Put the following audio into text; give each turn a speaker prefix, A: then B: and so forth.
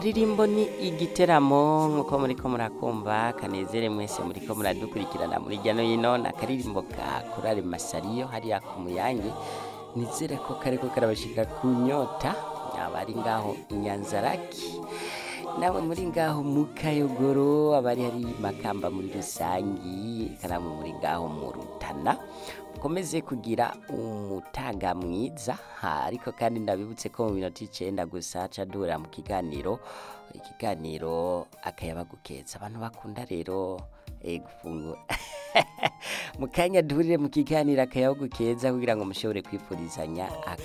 A: akaririmbo ni igiteramo nk'uko muriko murakumva kanezere mwese muriko muradukurikirana muri hirya no hino ni akaririmbo ka korale masariyo hariya ku muyange nizere ko kariko karabashika ku nyota abari ngaho inyanzaraki nawe muri ngaho mu kayogoro abari hari makamba muri rusangi karamu muri ngaho mu rutana mukomeze kugira umutaga mwiza ha, ariko kandi ndabibutse ko mu minota icenda gusa ca duhurira mu kiganiro ikiganiro akayabagukeza abantu bakunda rero eh, gufungura mu kanya duhurire mu kiganiro akayabagukeza kugira ngo mushobore kwifurizanya